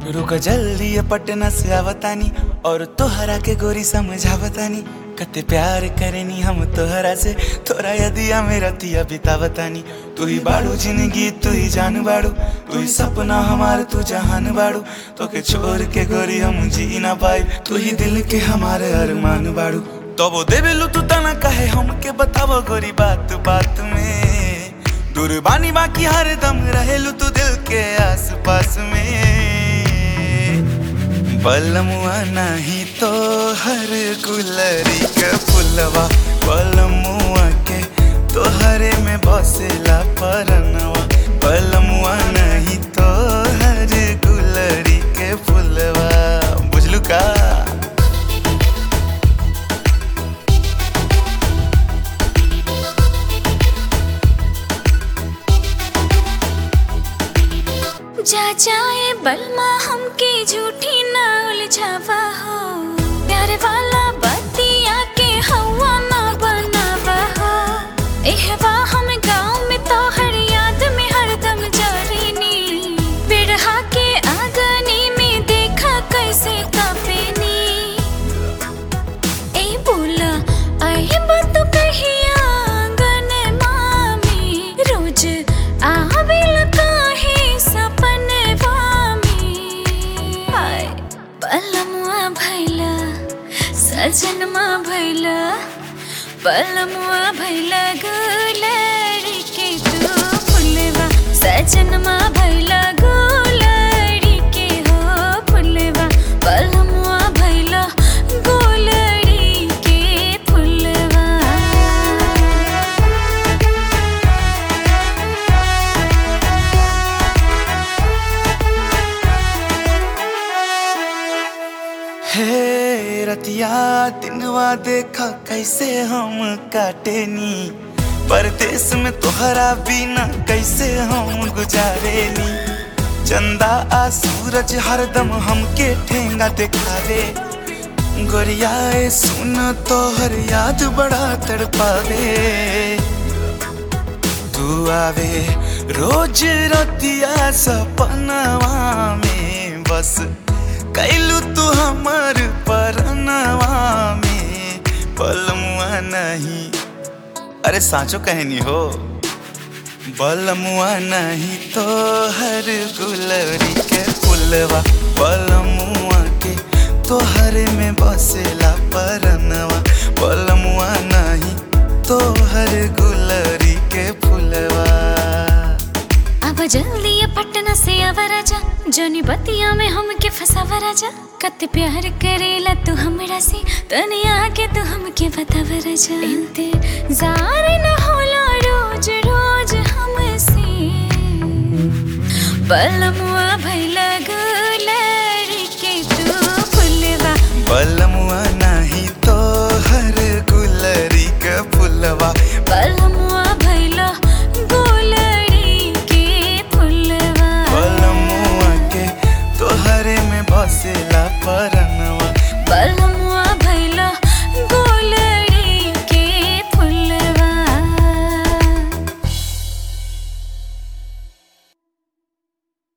रुक जल्दी ये पटना से आवतानी और तोहरा के गोरी समझावतानी कते प्यार करेनी हम तोहरा से तोरा यदिया मेरा तिया बितावतानी तू ही बाड़ू जिंदगी तू ही जान बाड़ू तू ही सपना हमार तू जहान बाड़ू तो के छोड़ के गोरी हम जी ना पाए तू ही दिल के हमारे अरमान बाड़ू तो वो देवेलू तू तना कहे हमके बतावो गोरी बात बात में दूर बानी बाकी हर दम रहेलू तू दिल के आस पास में बलमुआ नहीं तो हर गुलरी के फुलवा बलमुआ के तोहरे में बसेला परनवा बलमुआ नहीं तो हर गुलरी के फुलवा बुझलू का जा जाए बलमा हमके झूठी ना उलझावा हो प्यार वाला बतिया के हवा ना बनावा हो एहवा हम गाँव में तो हर याद में हरदम जारीनी बिरहा के आगनी में देखा कैसे कापेनी ए बोला आए बात कहिया आंगन मामी रोज आवेल काहे सपनवा में हाय बलमुआ भैला सजनमा भैला बलमुआ भैला गुलड़ी के तू फुलवा सजनमा भैला गुलड़ी के हो फुलवा बलमुआ भैला गुलड़ी के फुलवा हे रतिया दिनवा देखा कैसे हम काटेनी परदेश में तोहरा बिना कैसे हम गुजारेनी चंदा आ सूरज हरदम हमके ठेंगा दिखावे गोरियाए सुन तोहर याद बड़ा तड़पावे तू आवे रोज रतिया सपनवा में बस कैलू तू हमर परनवा में पलमुआ नहीं अरे साँचो कहनी हो बलमुआ नहीं तो हर गुलरी के फुलवा बलमुआ के तोहरे में बसेला परनवा बलमुआ नहीं तो हर गुलरी के फुलवा अब जल्दी ये पटना से आवा राजा जोनी बतिया में हमके फसावा राजा कत प्यार करेला तू हमरा से तने आके तू हमके बतावा राजा इंतजार न होला रोज रोज हमसे बलमुआ भैला गुलरी के तू फुलवा बलमुआ नहीं तो हर गुलरी के फुलवा बलमुआ भैला गुलरी के फुलवा बलमुआ के तोहरे में बसेला पर